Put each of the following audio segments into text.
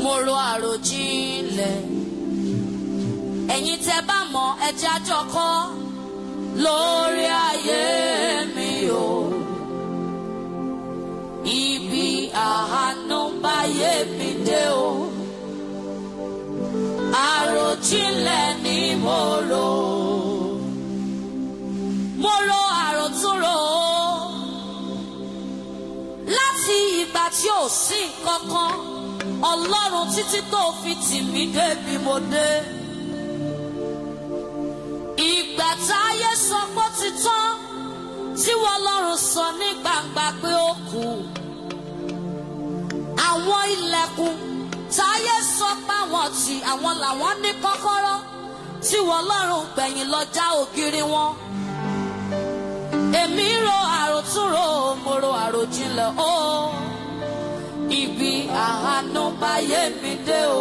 mo ro àròjinlẹ̀ ẹ̀yin tẹ́ bá mọ̀ ẹjẹ́ àjọkọ́ lórí ayé mi o ibi àánú báyé mi dé o àròjinlẹ̀ ni mo rò mo ro àròtúnrò o láti ìgbà tí ò sí nǹkan kan ọlọ́run títí tó fi tì mí débi mo dé. ìgbà táyé sọ pé ó ti tán tí wọ́n lọ́run sọ ní gbangba pé ó kù. àwọn ilẹ̀kùn táyé sọ pé àwọn tì àwọn làwọn ní kọ́kọ́rọ́ tí wọ́n lọ́run gbẹ̀yìn lọ já ògiri wọn. èmi ro àròtúnrò mo ro àròjinlẹ̀ o. Oh ibi àánú báyé mi dé o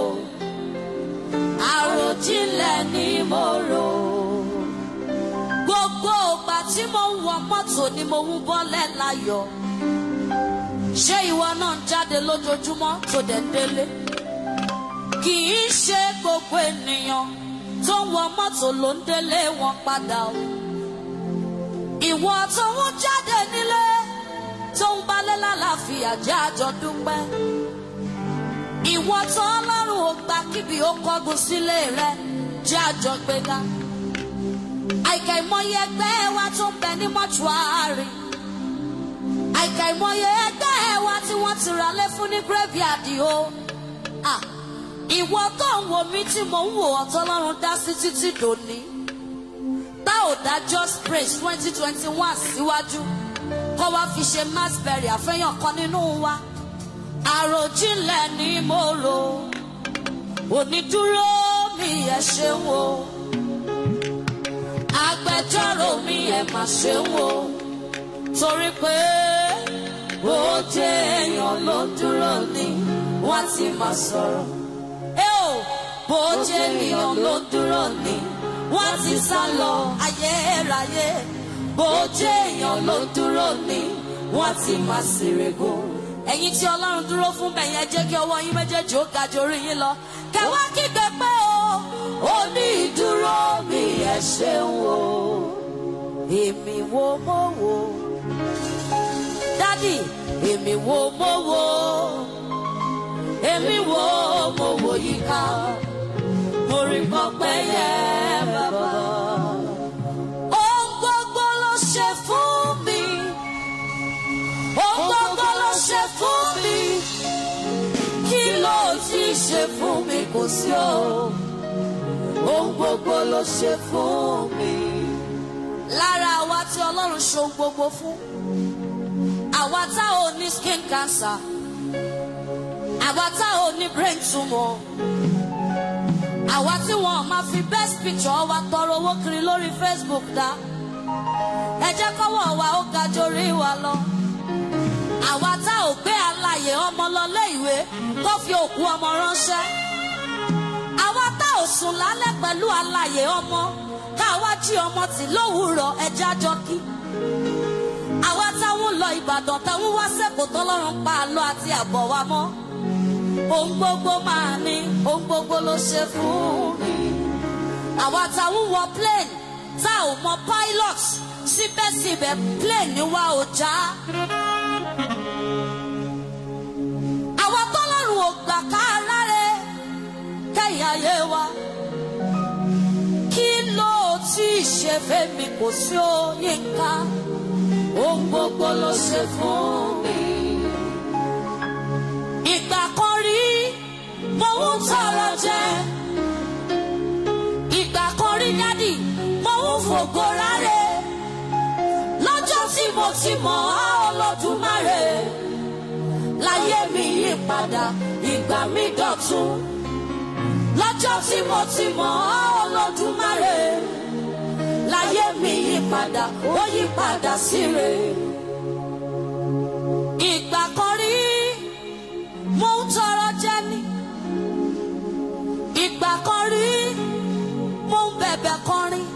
àròjinlẹ̀ ni mo rò gbogbo ìgbà tí mo ń wọ mọ́tò ni mo ń bọ́lẹ̀ láyọ̀ ṣé ìwọ náà ń jáde lójoojúmọ́ tó dẹ̀ délé kì í ṣe gbogbo ènìyàn tó ń wọ mọ́tò ló ń délé wọn padà o ìwọ tó ń jáde nílé tó ń balẹ̀ lálàáfíà jẹ́ àjọ dúpẹ́. Ìwọ tó ọlọ́run ò gbà kíbi ó kọ́gun sílé rẹ jẹ́ àjọ gbéga. Àìkà ìmọye ẹgbẹ́ wa tó ń bẹ ní mọ́ṣúárì. Àìkà ìmọye ẹgbẹ́ wa tí wọ́n ti rà lé fún ní graveyard o. Ìwọ tó ń wò mí tí mò ń wò ọ̀tọ́ ọlọ́run dá sí títí dòní. Tá ò dá just praise twenty twenty one síwájú. Si kọ́ wá fi ṣe mass burial àfẹ́yàn kan nínú wa. àròjinlẹ̀ ni mo rò onídúró mi ẹ̀ ṣeun o agbẹjọ́rò mi ẹ̀ mà ṣeun o torí pé ó jẹ́ èèyàn ló dúró ni wọ́n ti máa sọ̀rọ̀. ẹ ò bó jẹ́ èèyàn ló dúró ni wọ́n ti sá lọ ayérayé bó jẹ́ èèyàn ló dúró ni wọ́n ti máa ṣèrègò. ẹ̀yin tí ọlọ́run dúró fún bẹ̀yẹn jẹ́ kí ọwọ́ yín méjèèjì ó ga jù orí yín lọ. kẹwàá kígbe pé o ó ní ìdúró mi ẹ ṣeun o èmi wo mo wo dádì èmi wo mo wo èmi wo mo wo yíká mo rí pọpẹ yẹ bàbá ṣe fún mi. Ohun gbogbo ló ṣe fún mi. Kí ló ti ṣe fún mi kò sí o. Ohun gbogbo ló ṣe fún mi. Lára àwa tí Ọlọ́run ṣe ohun gbogbo fún. Àwa tá ò ní skin cancer. Àwa tá ò ní brain tumor. Àwa tí wọn máa fi best picture wa tọrọ owó kiri lórí Facebook dá. Da ẹ jẹ́ kọ́wọ́ wa ó ga jórí wa lọ. àwa tá ò gbé alàyè ọmọ lọ lé ìwé tó fi òkú ọmọ ránṣẹ́. àwa tá ò sùn lálẹ́ pẹ̀lú alàyè ọmọ káwa jí ọmọ tì lówùúrọ̀ ẹja jọ kí. àwa táwọn lọ ìbàdàn táwọn wá sẹ́kọ̀ọ́ tọ́lọ́run pa àlọ́ àti àbọ̀ wa mọ́. ohun gbogbo máa ní ohun gbogbo ló ṣe fún mi. àwa táwọn wọ plane tá ò mọ pilot síbẹ̀síbẹ̀ plane ni wa ò já. àwa tọ́lọ́run ò gbà ká láre kẹ́yìn ayé wa. kí ló tí ì ṣe fẹ́mi kò sí òye ká ohun gbogbo ló ṣe fún mi. ìgbà kan rí mo ń tọrọ jẹ. ìgbà kan rí dádì mo ń fògo rárẹ̀ lọ́jọ́ tí mo ti mọ̀ á Olódùmarè láyé mi yí padà ìgbà mi dọ̀tun lọ́jọ́ tí mo ti mọ̀ á Olódùmarè láyé mi yí padà ó yí padà síre. ìgbà kan rí mo ń tọrọ jẹ ní ìgbà kan rí mo ń bẹ̀bẹ̀ kọrin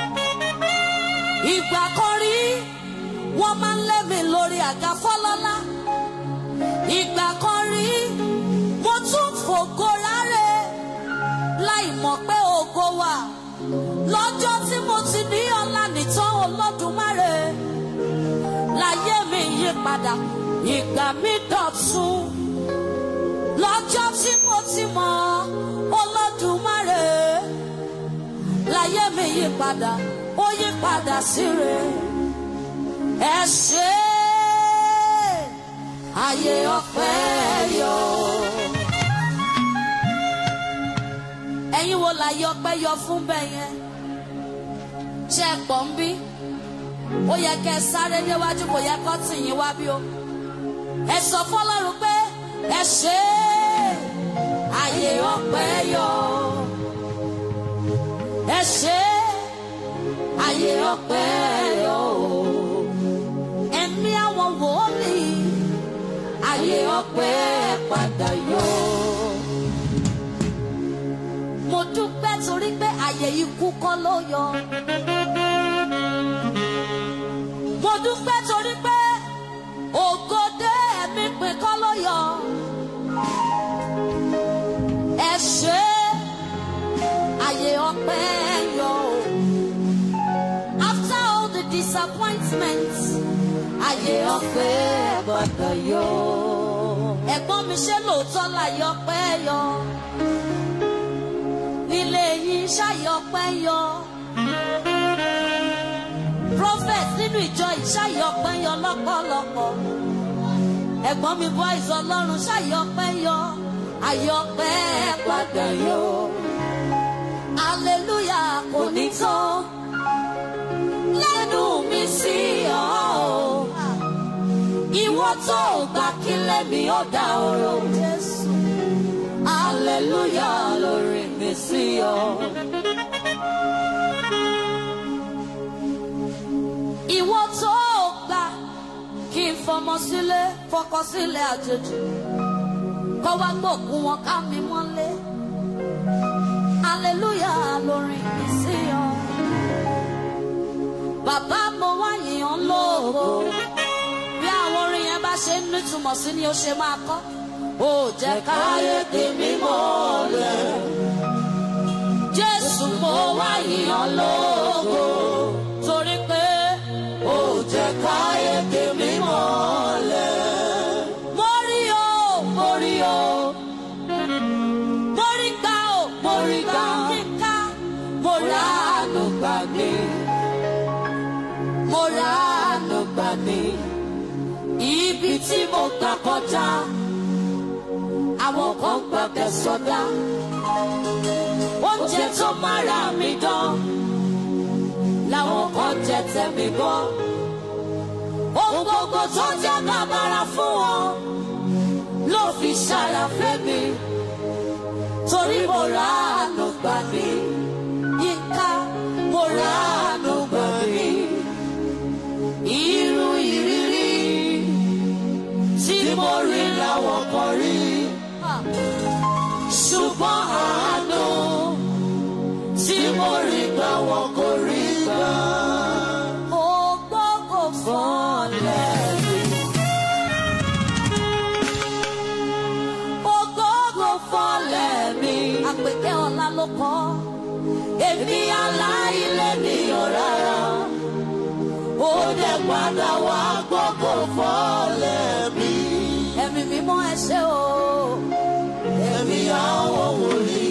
ìgbà kan rí wọ́n máa ń lé mi lórí àga fọ́lọ́lá ìgbà kan rí mo tún fògo lọ́jọ́ tí mo ti ní ọlá nìtàn olódùmarè láyé mi yí padà ìgbà mi dọ̀tun lọ́jọ́ tí mo ti mọ̀ olódùmarè láyé mi yí padà ó yí padà síre ẹ ṣé ayé ọpẹ́ yọ. ẹ̀yin wo láyé ọpẹ́ yọ fún bẹ́ẹ̀ yẹn ṣe é pọ̀ ń bí ó yẹ kẹ́ ẹ sáré níwájú kò yẹ kó tì yín wá bí o ẹ sọ fọ́lọ́run pé ẹ ṣé ayé ọpẹ́ yọ ẹ ṣé ayé ọpẹ́ yọ ẹ̀mí àwọn wòlíì ayé ọpẹ́ padà yọ. mo dúpẹ́ torí pé ayé ikú kọ́ ló yọ. mo dúpẹ́ torí pé ògòdè ẹ̀mí pin kọ́ ló yọ. ẹ ṣé ayé ọpẹ́ yọ. after all the disappointments ayé ọpẹ́ gbọ́dọ̀ yọ. ẹ̀gbọ́n mi ṣe lóòótọ́ láyé ọpẹ́ yọ. nílé yín ṣáyé ọpẹ́ yọ. prophet nínú ìjọ ìṣáyé ọpẹ́ yọ lọ́pọ̀lọpọ̀. ẹ̀gbọ́n mi boys ọlọ́run ṣáyé ọpẹ́ yọ. ayé ọpẹ́ gbọ́dọ̀ yọ. hallelujah kò ní tán lẹ́nu mi sí ọ. Ìwọ tó gbà kí lẹ́mi ó dá ọ̀rọ̀ Jésù. Aleluya lórí mi sí ọ. Ìwọ tó gbà kí n fọmọ sílé fọkọ sílé àjèjì. Kọ́ wá gbòkú wọn ká mi mọ́lé. Aleluya lórí mi sí ọ bàbá mo wá yìnyín lóògó bí àwọn orin yẹn bá ṣe ń nítumọ̀ sí ni ó ṣe máa kọ́ ó jẹ́ káyé tèmi mọ́lẹ̀ jésù mo wá yìnyín lóògó torí pé ó jẹ́ káyé tèmi mọ́lẹ̀. mo rí o mo rí o mo rí gbà o mo rí gbà kíkà mo rà á ló gbàgbé mo ra àánú gbà mí. Ibi tí mo gbà kọjá, àwọn kan gbàgbẹ́ sọdá. Oúnjẹ tó mára mi dán, làwọn kan jẹ tẹ̀mí bọ́. Ohun gbogbo tó jẹ́ bàbàrà fún wọn ló fi ṣàlàfẹ́ mi. Torí mo ra àánú gbà mí. Yínká, mo ra àánú gbà mí irú ìrírí tí mo rí làwọn kan rí ṣùgbọ́n àánú tí mo rí gbà wọn kò rí gbà. Ògbógbò fọ́lẹ̀ mi. Ògbógbò fọ́lẹ̀ mi. Àpèkẹ́ ọ̀la ló kọ́. Èmi aláìlẹ̀ nìyọ̀ rárá ó dẹ̀ padà wá gbogbo fọ́lẹ̀ mi. ẹ̀mí mímọ́ ẹ ṣé o. ẹ̀mí àwọn wòlíì.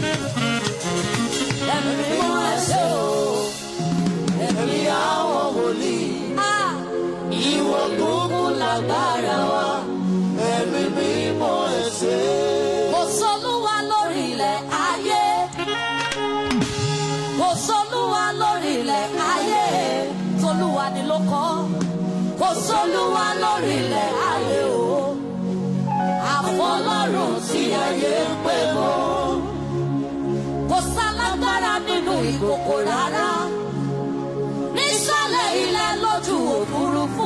ẹ̀mí mímọ́ ẹ ṣé o. ẹ̀mí àwọn wòlíì. ìwọ gbogbo lágbára wa. ẹ̀mí mímọ́ ẹ ṣé. kò sólúwa lórí ilẹ̀ ayé. kò sólúwa lórí ilẹ̀ ayé tolúwa ni ló kọ́ kò sólúwa lórí ilẹ̀ ayé o àfọlọ́run tí ayé ń pè mọ́ kò sálágbára nínú ìkòkò rárá nísàlẹ̀ ilẹ̀ lójú òfurufú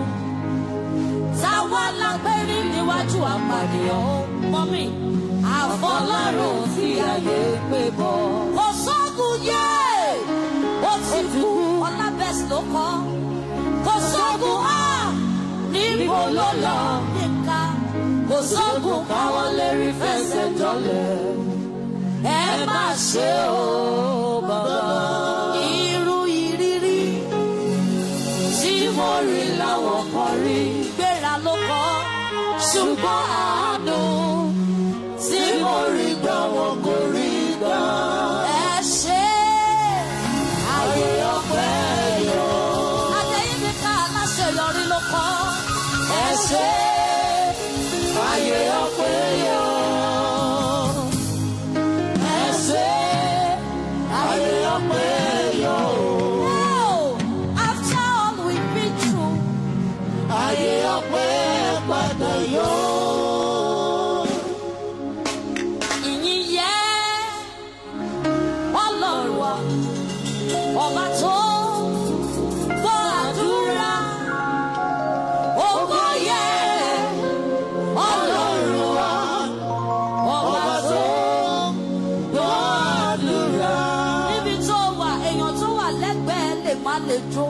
táwa lágbérí níwájú àpàdéyàn mọ́mí àfọlọ́run tí ayé ń pè mọ́ kò sógun yé ó ti kú ọlábẹ́sì ló kọ́ kò sógun á níbo ló lọ níka kò sógun káwọn lè rí fẹsẹ̀ jọlẹ̀ ẹ̀mí má ṣe o bàbá. Irú ìrírí tí mo rí láwọn kan rí gbéra ló kọ́ ṣùgbọ́n àánú tí mo rí gbà wọn kò rí gbà. Ẹ ṣe ayé ọpẹ́ yọ. Adéyínká ká aláṣeyọrí ló kọ́. Ẹ ṣe ayé ọpẹ́ yọ. Ẹ ṣe ayé ọpẹ́ yọ. After all we've been through, ayé ọpẹ́ padà yọ. Ìyìn yẹ Ọlọ́run wa, ọba tó gbọ́ àdúrà. Ògo yẹ Ọlọ́run wa, ọba tó gbọ́ àdúrà. Níbi tó wà, èèyàn tó wà lẹ́gbẹ̀ẹ́ lè má lè jó.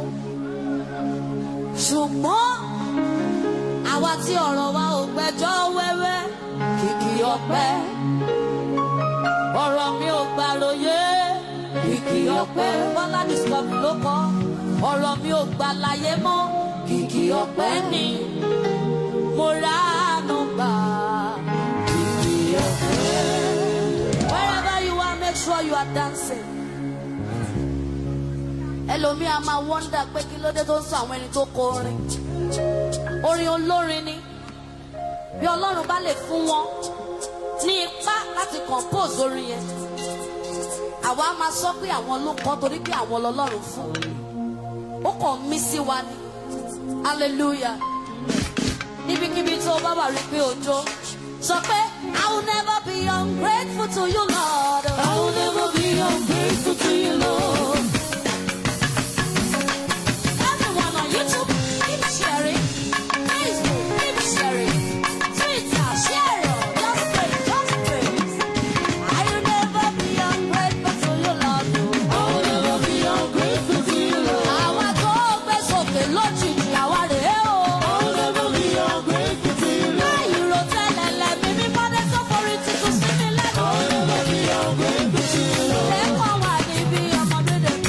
Ṣùgbọ́n àwa tí ọ̀rọ̀ wa ò gbẹ́jọ́ wẹ́wẹ́ kìkì ọpẹ́. Ọ̀rọ̀ mi ò gbàròyé kìkì ọpẹ́. Bọ́lá Discovery ló kọ́. Ọ̀rọ̀ mi ò gbà láyé mọ́ kìkì ọpẹ́ ni. Mo ránu gbà kìkì ọpẹ́. Wherever you are, make sure you are dancing. Ẹlòmíì a máa wọ́ndà pé kí ló dé tó ń sọ àwọn ẹni tó kọ orin. Orin olórin ni. Bí Ọlọ́run bá lè fún wọn ní ipá láti compose orin yẹn. Àwa máa sọ pé àwọn ló kọ́ torí pé àwọn lọ́lọ́run fún. Ó kàn mí sí wa ni. Hallelujah. Níbikíbi tó bá wà rí pé òjò. Sọ pé I will never be ungrateful to you Lord. I will never be ungrateful to you Lord. Everyone on YouTube, keep sharing. Facebook, keep sharing. Twitter, share it. Just praise, just praise. I will never be ungrateful to you, Lord. I will never be ungrateful to you, Lord. Àwa tó gbé sókè lójijì, àwa rèé o. I will never be ungrateful to you, Lord. Láì ro tẹ́lẹ̀ lẹ́mí mímọ́ dé tó forí tuntun sí mi lẹ́nu. I will never be ungrateful to you, Lord. Lẹ́kọ̀ọ́ wà níbi ọmọdé dé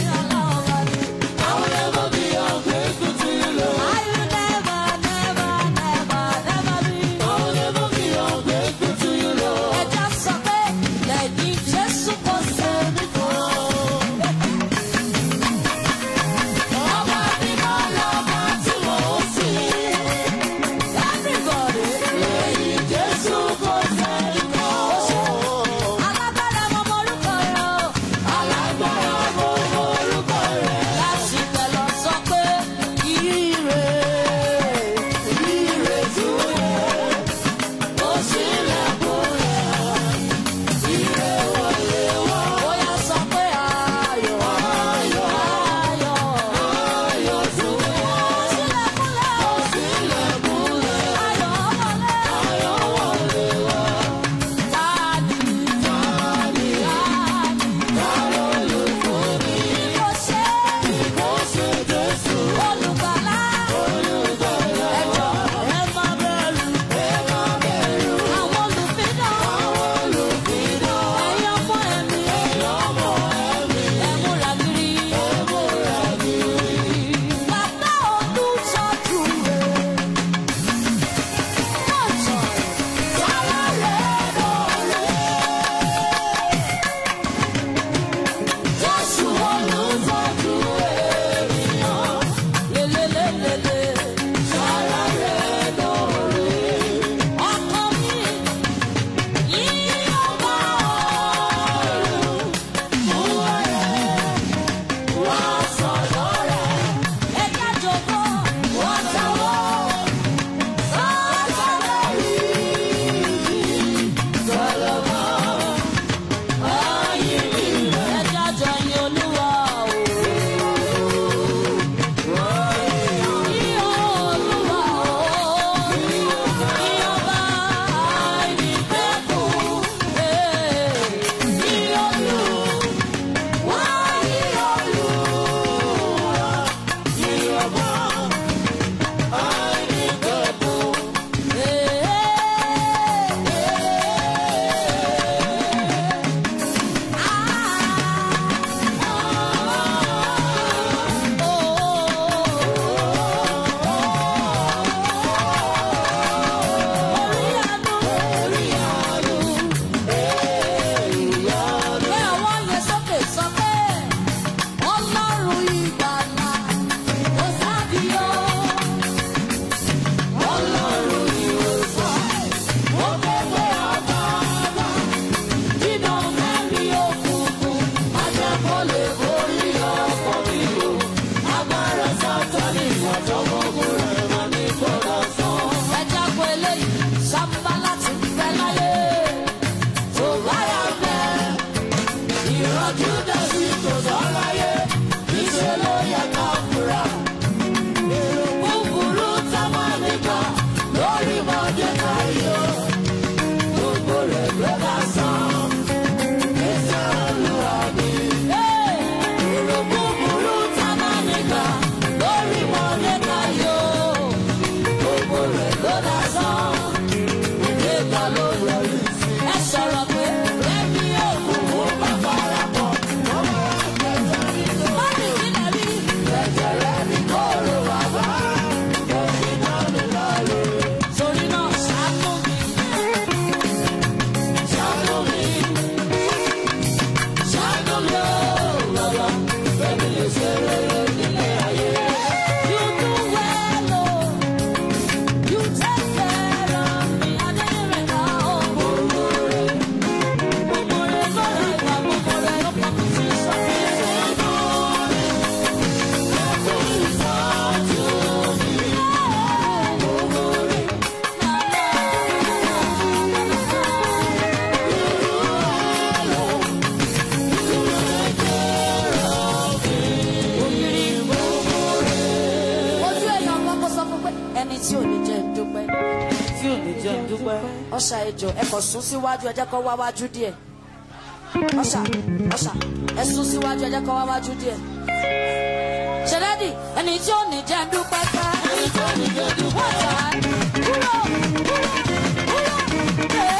tí ò ní jẹ́ ń dúpẹ́. ọ̀ṣà ejò ẹ kò sún síwájú ẹ jẹ́ kó wá wájú díẹ̀ ọ̀ṣà ọ̀ṣà ẹ sún síwájú ẹ jẹ́ kó wá wájú díẹ̀. ṣẹlẹ́dì ẹni tí ò ní jẹ́ ń dúpẹ́ ká. ẹni tí ò ní jẹ́ ń dúpẹ́ ká. kúrò kúrò kúrò ẹ.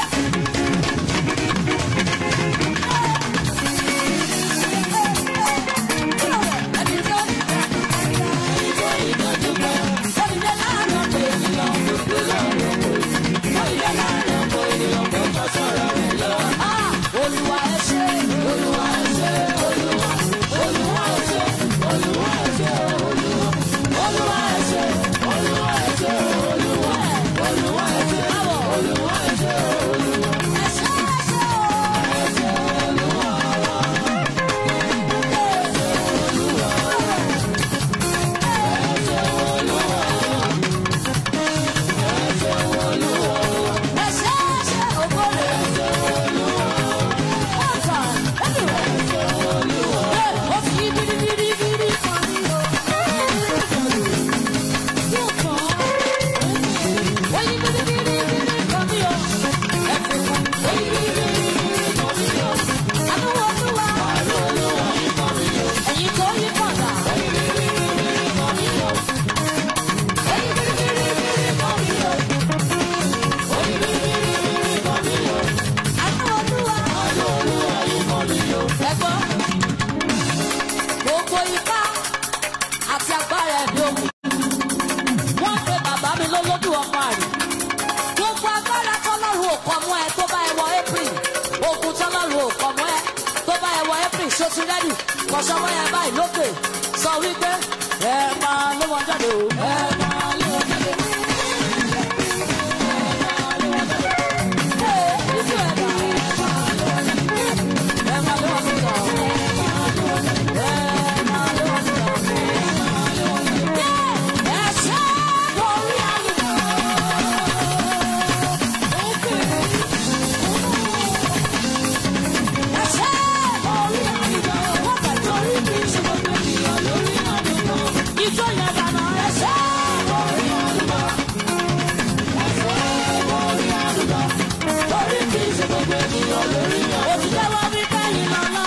Ẹni tí ò ní jẹ́ ń dúpẹ́ ká. ẹni tí ò ní jẹ́ ń dúpẹ́ ká. ó ní jẹ́ láàánú ọ̀pọ̀ ènìyàn. Ah, Olúwa ẹ ṣé, Olúwa ẹ ṣé, Olúwa, Olúwa ẹ ṣé, Olúwa ẹ ṣé, Olúwa, Olúwa ẹ ṣé, Olúwa ẹ ṣé, Olúwa, Olúwa ẹ ṣé, báwo? Olúwa ẹ ṣé, Olúwa, ẹ ṣé, ẹ ṣé o. Ẹ ṣé Olúwa wa. Ẹ ṣé Olúwa wa. Ẹ ṣé Olúwa wa. Ẹ ṣé Olúwa wa. Ẹ ṣé, ẹ ṣé, ògbólé. Ẹ ṣé Olúwa wa. Ọ̀tà, anyway. Ẹ ṣé Olúwa wa. Ẹ, ó fi bíríbíríbírí kan ní o. Yóò kàn án. Ó yí bíríbíríbírí kan ní o. Ẹ fi kún. Ó yí bíríbíríbírí kan ní o. Àánú Olúwa. Àánú Olúwa yí kan ní o. Ẹ̀yin tó yí padà. Ó yí bíríbíríbírí kan ní o. Ó yí bíríbíríbírí kan ní o. Ó yí bíríbíríbírí kan ní o. Àánú Olúwa. Àánú Olúwa yí kan ní o. Ẹ gbọ́. Gbogbo ipá àti agbára ẹ̀mí ogun. Wọ́n pe bàbá mi lólódù ọmọ àrè. Gbogbo agbára tọ́lọ́run ò kọ́ mọ́ ẹ tó bá ẹ wọ April. Ogun tọ́lọ́run ò kọ́ mọ́ ẹ tó bá ẹ wọ April. Ṣó ti rẹ́dì? Kọ̀ṣọ́wọ́ yẹn báyìí lókè. Sọ wípé ẹ máa lé wọn jáde o. Ẹ máa lé wọn jáde. Ee, ìjú ẹ̀ dà. Ẹ máa lé wọn síta o. Ẹ máa lé wọn síta o. Ẹ ṣe orí àlùkò. Ẹ ṣe orí àlùkò. Wọ́n fẹ́ torí kí n ṣe gbogbo ènìyàn lórí àlùkò. Ìjọ yẹn dáná. Ẹ ṣe orí àlùkò. Ẹ ṣe orí àlùkò. Torí kí n ṣe gbogbo ènìyàn lórí àlùkò. Òtítọ́ wá wí kẹ́yìn lọ́lá.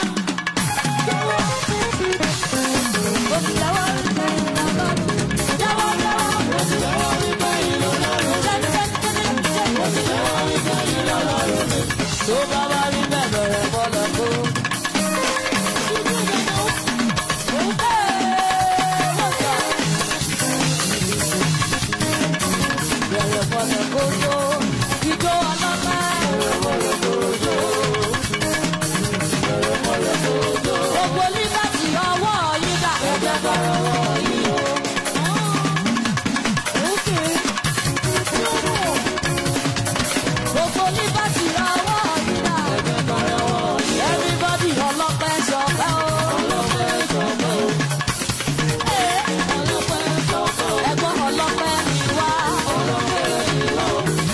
Òtítọ́ wá wí kẹ́yìn lọ́lá. Jẹ́wọ́ jẹ́wọ́. Òtítọ́ wá wí kẹ́yìn lọ́lá. Òtítọ́ wá wí kẹ́yìn lọ́lá. Tó bá wá rí bẹ́ẹ̀ bẹ̀rẹ̀ bọ́lá kó. Bẹ̀rẹ̀ bọ́lá kó tó. Ìjọ ọlọ́pàá. Gbogbo líbàtì ọwọ́ yín dà. Ẹ̀jẹ̀ bọ̀rọ̀ wọ̀ yín o. Gbogbo líbàtì ọwọ́ yín dà. Ẹ̀jẹ̀ bọ̀rọ̀ wọ̀ yín o. Everybody ọlọ́pẹ́ ṣọpẹ́ o. Ọlọ́pẹ́ ṣọpẹ́ o. Ee, ọlọ́pẹ́ ṣọpẹ́ o. Ẹ̀gbọ́n ọlọ́pẹ́ ni wá. Ọlọ́pẹ́ ni wá o.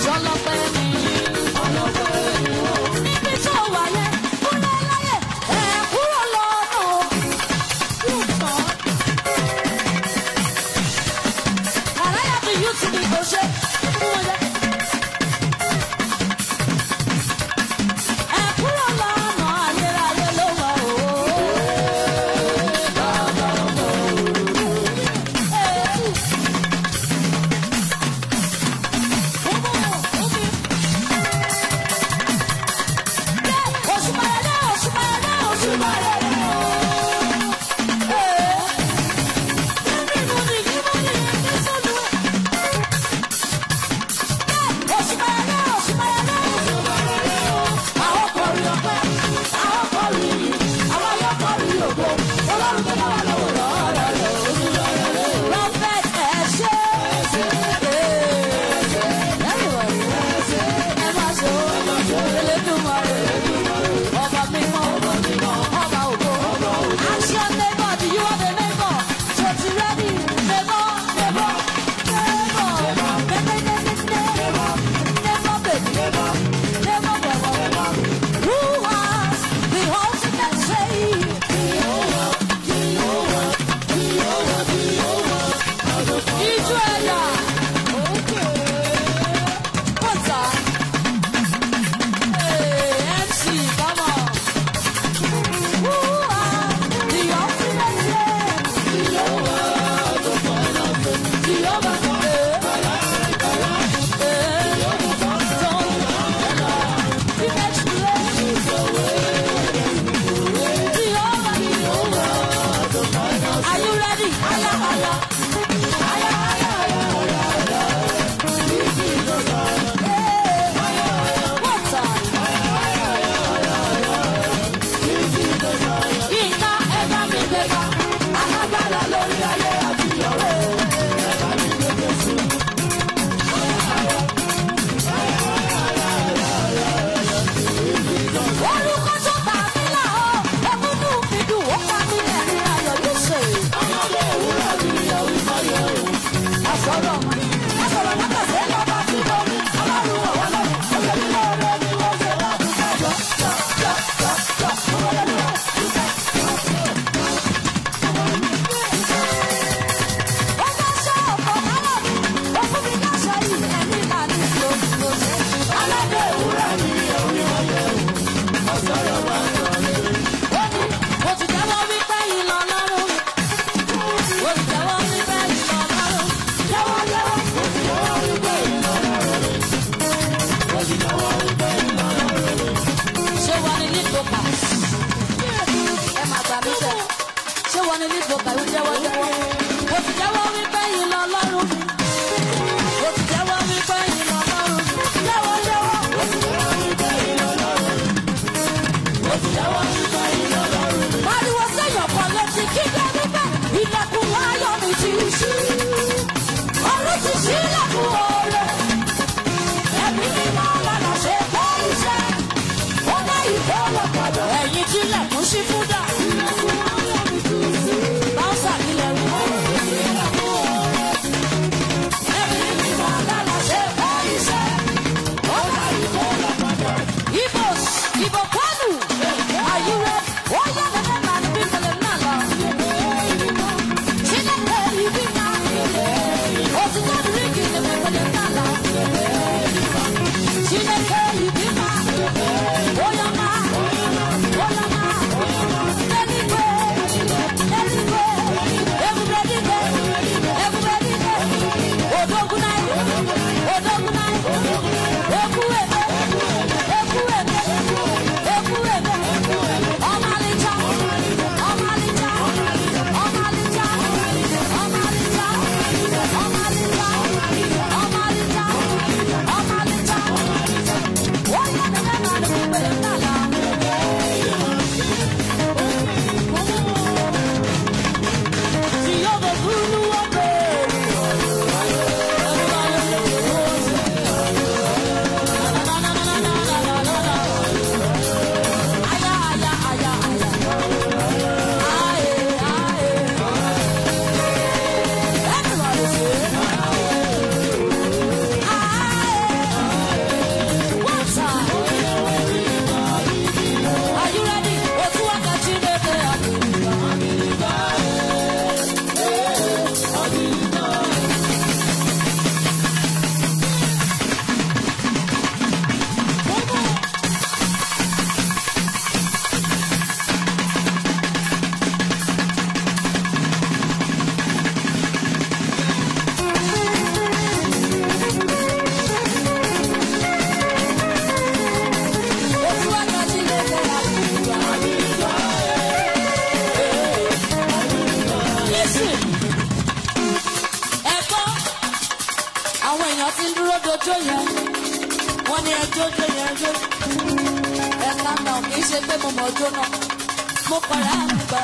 wọ́n ní ẹjọ́ jó yẹn jó ẹ̀ka náà kì í ṣe pé mo mọ̀ ọjọ́ náà mo kọ̀ra àgbà.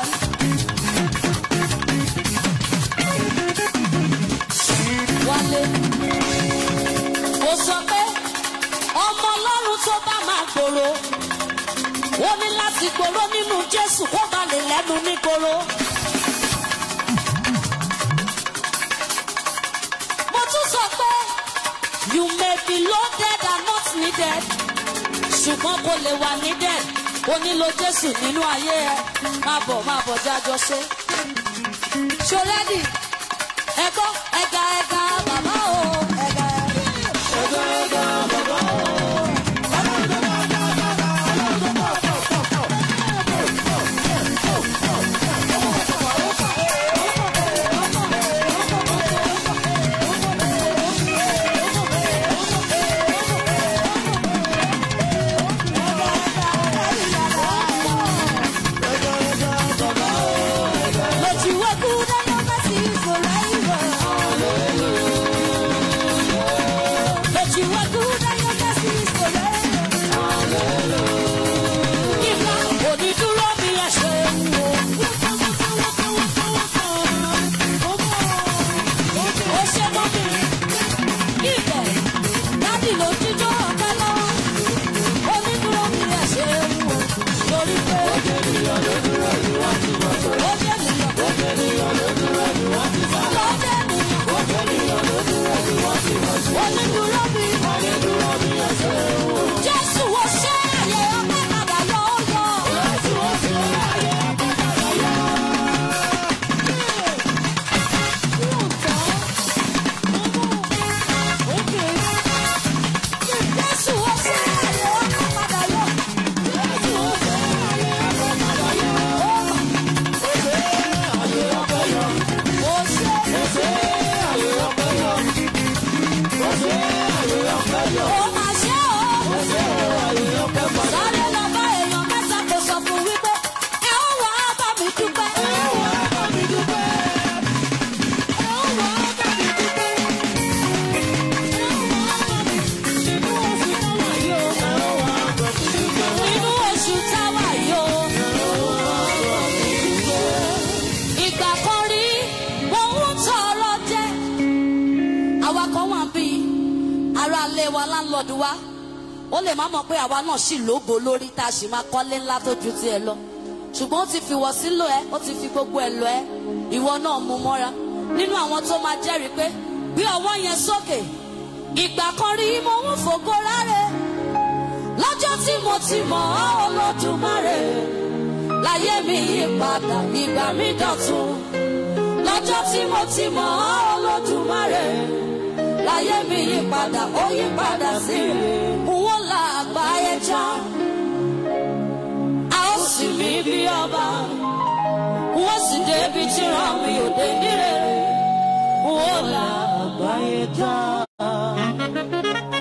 wálé ó sọ pé ọmọ ọlọ́run tó bá máa gbòòrò ó ní láti gbòòrò nínú jésù kó ba lè lẹ́nu nígboro. mo tún sọ pé you may be loaded and not needed ṣùgbọ́n kò lè wà needed o nílò jésù nínú ayé ẹ máa bọ̀ máa bọ̀ jájọ ṣe. ṣọlẹ́dì ẹ̀kọ́ ẹ̀ga ẹ̀ga bàbá o ẹ̀ga ẹ̀ga. But you are good and your mercy is forever. But you are good and your mercy is forever. Ìgbà onídúró mi ẹ ṣe wò. Ó ṣe mọ́ mi. Ibẹ̀ dádì ló jíjọ́ ọ̀pẹ lọ. Onídúró mi ẹ ṣe wò. Torí pé ó jẹ́ ènìyàn. Ó jẹ́ ènìyàn. Onídúró mi. Jésù wo ṣe àyè ọpẹ́ padà yọ ó yọ. Jésù wo ṣe àyè ọpẹ́ padà yọ. Ó ṣe. Ó máa ṣe o. Sáré lọ bá èèyàn mẹ́ta kò sọ fún wípé ẹ ó wá bá mi dúpẹ́. Nínú oṣù táwa yóò. Ìgbà kan rí ohun tọrọ jẹ́. Àwa kan wà bí ara ilé wa láńlọ́ọ̀dù wa. Ó lè má mọ̀ pé àwa náà ṣì lógo lórí tá a sì máa kọ́lé ńlá tó ju tiẹ̀ lọ. Ṣùgbọ́n ó ti fi wọ̀ sílò ẹ́, ó ti fi gbogbo ẹ̀ lọ ẹ́. Ìwọ náà mú mọ́ra. Nínú àwọn tó máa jẹ́rìí pé gbé ọwọ́ yẹn sókè. Ìgbà kan rí mo ń fògo rárẹ̀. Lọ́jọ́ tí mo ti mọ̀ ọ́ Olódùmarè láyé mi yí padà ìgbà mi dọ̀tun lọ́jọ́ tí mo ti mọ̀ ọ́ olódùmarè láyé mi yí padà ó yí padà sí wọ́n la àgbáyé já a ó sì mí bí ọba wọ́n sì débi tí ràn mí ò dé nílé wọ́n la àgbáyé já.